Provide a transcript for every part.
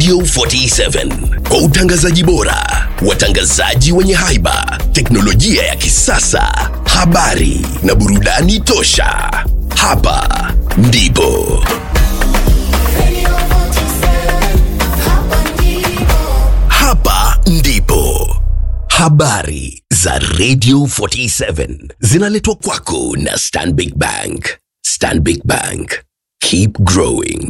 Radio 47 kwa utangazaji bora, watangazaji wenye haiba, teknolojia ya kisasa, habari na burudani tosha. Hapa ndipo hapa ndipo habari za Radio 47 zinaletwa kwako na Stanbic Bank. Stanbic Bank, keep growing.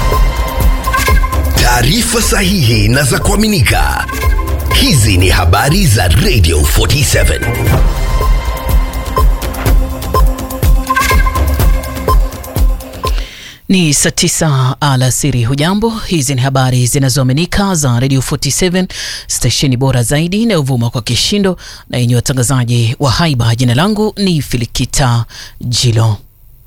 Taarifa sahihi na za kuaminika. Hizi ni habari za Radio 47. Ni saa tisa alasiri. Hujambo, hizi ni habari zinazoaminika za Radio 47 stesheni bora zaidi inayovuma kwa kishindo na yenye watangazaji wa haiba. Jina langu ni Filikita Jilo.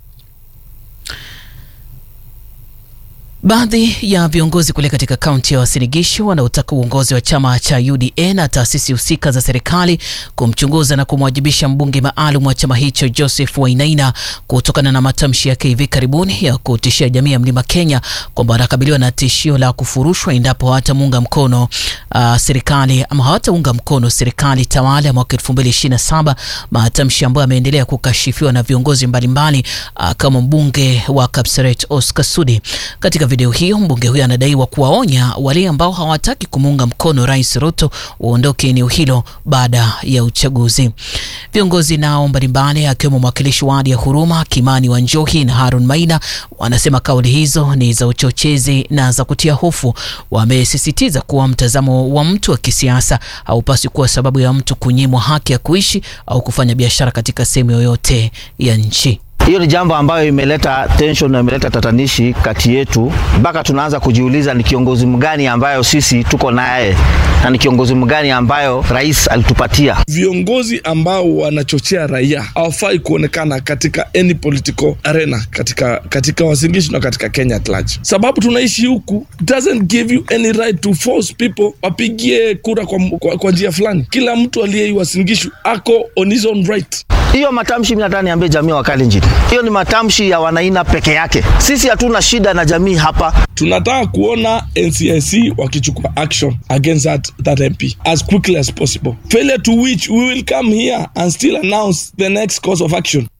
Baadhi ya viongozi kule katika kaunti ya Uasin Gishu wanaotaka uongozi wa chama cha UDA na taasisi husika za serikali kumchunguza na kumwajibisha mbunge maalum wa chama hicho Joseph Wainaina kutokana na matamshi yake hivi karibuni ya kutishia jamii ya Mlima Kenya kwamba wanakabiliwa na tishio la kufurushwa endapo hawatamuunga mkono uh, serikali ama hawataunga mkono serikali tawala ya mwaka 2027, matamshi ambayo yameendelea kukashifiwa na viongozi mbalimbali uh, kama mbunge wa Kapseret Oscar Sudi. Katika video hiyo mbunge huyo anadaiwa kuwaonya wale ambao hawataki kumuunga mkono Rais Ruto waondoke eneo hilo baada ya uchaguzi. Viongozi nao mbalimbali akiwemo mwakilishi wa wadi ya Huruma Kimani Wanjohi na Harun Maina wanasema kauli hizo ni za uchochezi na za kutia hofu. Wamesisitiza kuwa mtazamo wa mtu wa kisiasa haupaswi kuwa sababu ya mtu kunyimwa haki ya kuishi au kufanya biashara katika sehemu yoyote ya nchi. Hiyo ni jambo ambayo imeleta tension na imeleta tatanishi kati yetu, mpaka tunaanza kujiuliza ni kiongozi mgani ambayo sisi tuko naye na ni kiongozi mgani ambayo rais alitupatia. Viongozi ambao wanachochea raia hawafai kuonekana katika any political arena katika, katika Uasin Gishu na katika Kenya at large, sababu tunaishi huku doesn't give you any right to force people wapigie kura kwa, kwa, kwa njia fulani. Kila mtu aliye Uasin Gishu ako on his own right. Hiyo matamshi mimi nataka niambie jamii wa Kalenjin, hiyo ni matamshi ya Wanaina peke yake. Sisi hatuna shida na jamii hapa. Tunataka kuona NCIC wakichukua action against that, that MP as quickly as possible. Failure to which we will come here and still announce the next course of action.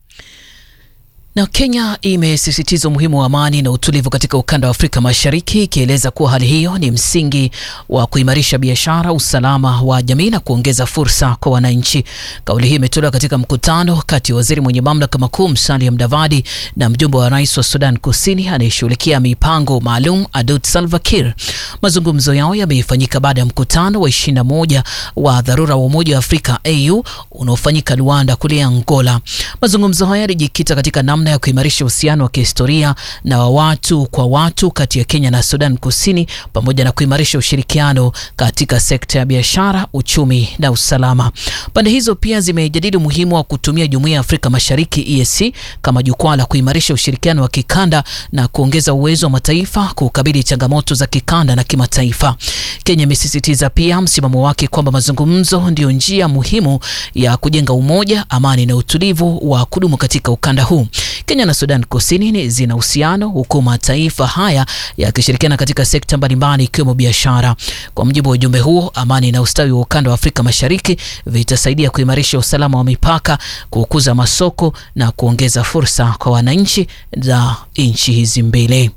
Na Kenya imesisitiza umuhimu wa amani na utulivu katika ukanda wa Afrika Mashariki, ikieleza kuwa hali hiyo ni msingi wa kuimarisha biashara, usalama wa jamii na kuongeza fursa kwa wananchi. Kauli hii imetolewa katika mkutano kati ya waziri mwenye mamlaka makuu Musalia Mudavadi na mjumbe wa rais wa Sudan Kusini anayeshughulikia mipango maalum Adut Salva Kiir. Mazungumzo yao yamefanyika baada ya mkutano wa 21 wa dharura wa Umoja wa Afrika AU unaofanyika Luanda kule Angola. Mazungumzo haya yalijikita katika namna ya kuimarisha uhusiano wa kihistoria na wa watu kwa watu kati ya Kenya na Sudan Kusini pamoja na kuimarisha ushirikiano katika sekta ya biashara, uchumi na usalama. Pande hizo pia zimejadili umuhimu wa kutumia Jumuiya ya Afrika Mashariki EAC kama jukwaa la kuimarisha ushirikiano wa kikanda na kuongeza uwezo wa mataifa kukabili changamoto za kikanda na kimataifa. Kenya imesisitiza pia msimamo wake kwamba mazungumzo ndiyo njia muhimu ya kujenga umoja, amani na utulivu wa kudumu katika ukanda huu. Kenya na Sudan Kusini zina uhusiano huku mataifa haya yakishirikiana katika sekta mbalimbali ikiwemo biashara. Kwa mujibu wa ujumbe huo, amani na ustawi wa ukanda wa Afrika Mashariki vitasaidia kuimarisha usalama wa mipaka, kukuza masoko na kuongeza fursa kwa wananchi za nchi hizi mbili.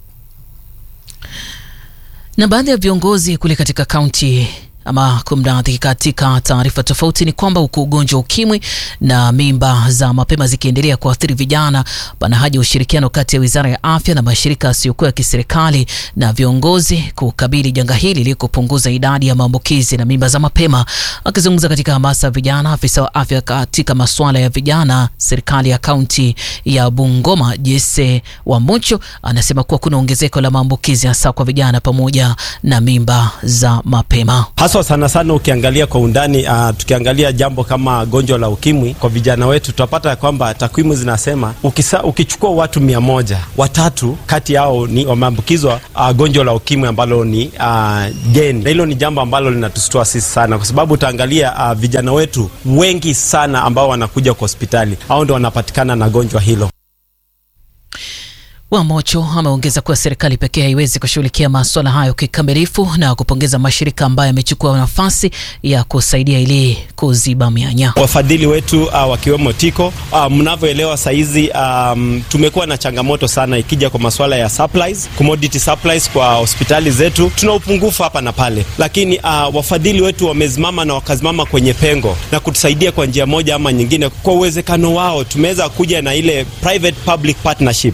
Na baadhi ya viongozi kule katika kaunti ama kumradhi, katika taarifa tofauti ni kwamba huku ugonjwa ukimwi na mimba za mapema zikiendelea kuathiri vijana, pana haja ya ushirikiano kati ya wizara ya afya na mashirika yasiyokuwa ya kiserikali na viongozi kukabili janga hili ili kupunguza idadi ya maambukizi na mimba za mapema. Akizungumza katika hamasa ya vijana, afisa wa afya katika masuala ya vijana serikali ya kaunti ya Bungoma Jesse Wamucho anasema kuwa kuna ongezeko la maambukizi hasa kwa vijana pamoja na mimba za mapema haswa sana sana ukiangalia kwa undani uh, tukiangalia jambo kama gonjwa la ukimwi kwa vijana wetu tutapata kwamba takwimu zinasema ukisa, ukichukua watu mia moja watatu kati yao ni wameambukizwa uh, gonjwa la ukimwi ambalo ni uh, geni, na hilo ni jambo ambalo linatustua sisi sana, kwa sababu utaangalia uh, vijana wetu wengi sana ambao wanakuja kwa hospitali au ndo wanapatikana na gonjwa hilo. Wamocho ameongeza kuwa serikali pekee haiwezi kushughulikia maswala hayo kikamilifu na kupongeza mashirika ambayo yamechukua nafasi ya kusaidia ili kuziba mianya. Wafadhili wetu uh, wakiwemo Tiko uh, mnavyoelewa saizi um, tumekuwa na changamoto sana ikija kwa masuala ya supplies, commodity supplies kwa hospitali zetu. Tuna upungufu hapa na pale, lakini uh, wafadhili wetu wamesimama na wakasimama kwenye pengo na kutusaidia kwa njia moja ama nyingine. Kwa uwezekano wao tumeweza kuja na ile private public partnership.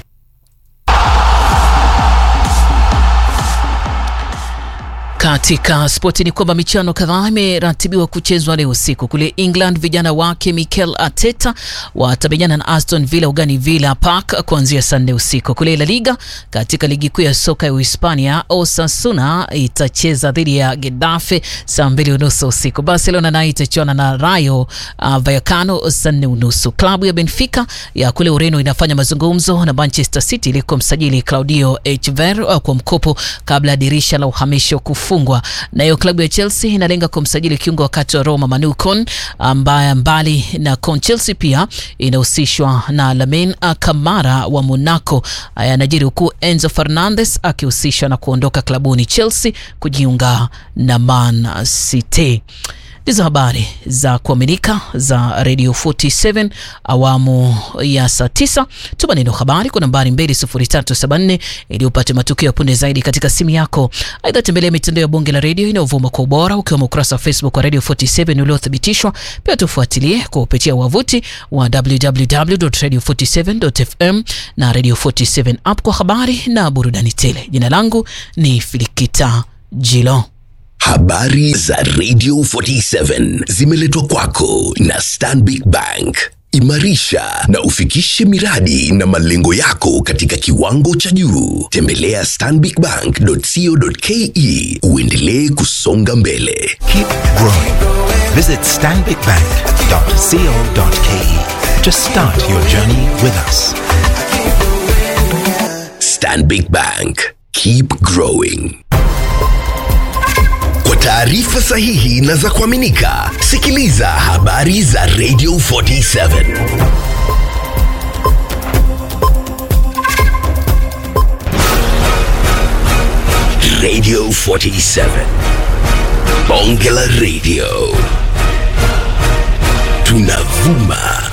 Katika spoti ni kwamba michuano kadhaa imeratibiwa kuchezwa leo usiku. Kule England, vijana wake Mikel Arteta watamenyana na Aston Villa ugani Villa Park kuanzia saa nne usiku. Kule La Liga, katika ligi kuu ya soka ya Uhispania, Osasuna itacheza dhidi ya Getafe saa mbili unusu usiku. Barcelona nayo itachuana na Rayo uh, Vallecano saa nne unusu. Klabu ya Benfica ya kule Ureno inafanya mazungumzo na Manchester City ili kumsajili Claudio Echeverri uh, kwa mkopo kabla ya dirisha la uhamisho kufu fungwa. Nayo klabu ya Chelsea inalenga kumsajili kiungo wakati wa Roma Manu Kon, ambaye mbali na Kon, Chelsea pia inahusishwa na Lamine Kamara wa Monaco. Yanajiri huku Enzo Fernandez akihusishwa na kuondoka klabuni Chelsea kujiunga na Man City. Ndizo habari za kuaminika za Radio 47 awamu ya saa 9. Tuma neno habari kwa nambari 20374 ili upate matukio ya punde zaidi katika simu yako. Aidha, tembelea mitandao ya bunge la redio inayovuma kwa ubora ukiwemo ukurasa wa Facebook wa Radio 47 uliothibitishwa. Pia tufuatilie kwa kupitia wavuti wa www.radio47.fm na Radio 47 app kwa habari na burudani tele. Jina langu ni Filikita Jilo. Habari za Radio 47 zimeletwa kwako na Stanbic Bank. Imarisha na ufikishe miradi na malengo yako katika kiwango cha juu. Tembelea stanbicbank.co.ke uendelee kusonga mbele. Keep growing. Visit stanbicbank.co.ke to start your journey with us. Stanbic Bank. Keep growing. Kwa taarifa sahihi na za kuaminika, sikiliza habari za Radio 47. Radio 47. Bonge la Radio. Tunavuma